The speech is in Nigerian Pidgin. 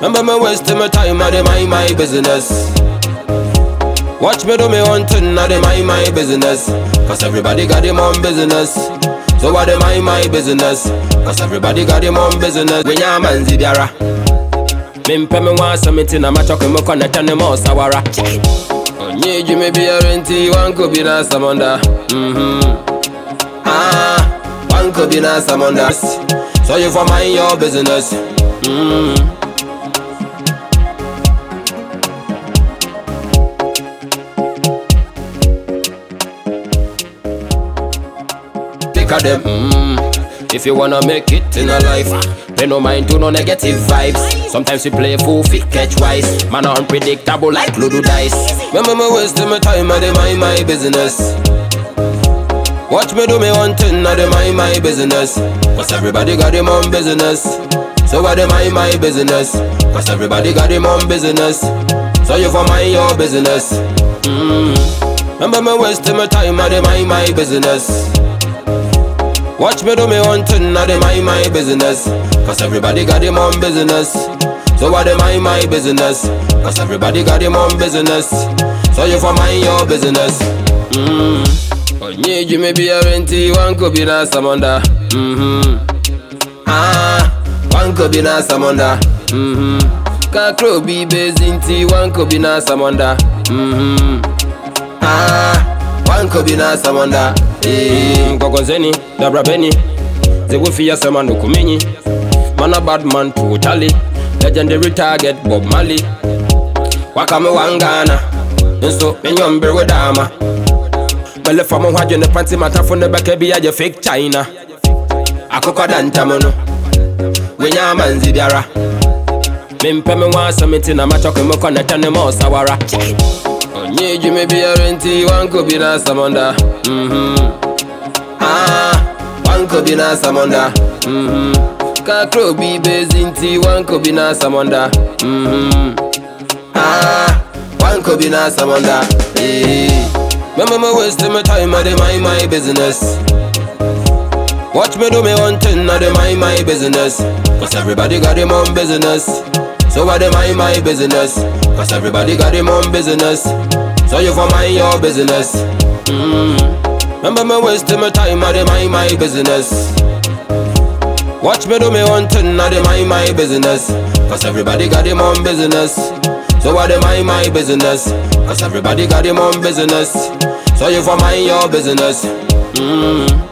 Remember me wasting my time, I dey mind my business. Watch me do me own thing, I dey mind my business. Cause everybody got them own business. So I dey mind my business. Cause everybody got them own business. When ya man zibiara. Mimpe me want something, I'm a chuck me connect and them all sawara. Onye ju me be a renti, one could be na samanda. Mm-hmm. Ah, one could be na samanda. So you for mind your business. Mm-hmm. Pick of them. Mm. If you wanna make it in a life, pay no mind to no negative vibes. Sometimes you play fool, fit catch wise. Man are unpredictable like Ludo dice. Remember me wasting my time, I dey mind my business. Watch me do me one thing, I dey mind my business. Cause everybody got them own business. So I dey mind my business. Cause everybody got them own business. So you for mind your business. Mm. Remember me wasting my time, I dey mind my business. Watch me do me one thing, I dey mind my business. Cause everybody got them own business. So I dey mind my business. Cause everybody got them own business. So you for mind your business. Mm. Onye ju me be a renti, one could be na samanda. Mm-hmm. Ah, one could be na samanda. Mm-hmm. Kakro be bezinti, one could be na samanda. Mm-hmm. Ah, one could be na samanda. Eh, Ngogonzeni, Dabra Benny. They will fear someone who kumenyi. Man a bad man totally. Legendary target Bob Marley. Wakame wangana. Nso menyombe wedama. Mele fa mo hwadwe ne panty mata fo ne bɛka bi agye fake China. Akokɔ da ntam no. Wenya amanzi biara. Mempɛ me wa asɛm na matɔke me kɔnɛtɛ ne ma ɔsawara. Onye dwuma biara nti wanko bi na samonda. Mhm. Ah, wanko bi na samonda. Mhm. Kakro bi bezi nti wanko bi na samonda. Mhm. Ah, wanko bi na samonda. Eh. Remember me wasting my time, I dey mind my business. Watch me do me one thing, I dey mind my business. Cause everybody got them own business. So I dey mind my business. Cause everybody got them own business. So you for mind your business. Mm. Remember me wasting my time, I dey mind my business. Watch me do me one thing, I dey mind my business. Cause everybody got them own business. So I dey mind my business. Cause everybody got them own business. So you for mind your business. Mm.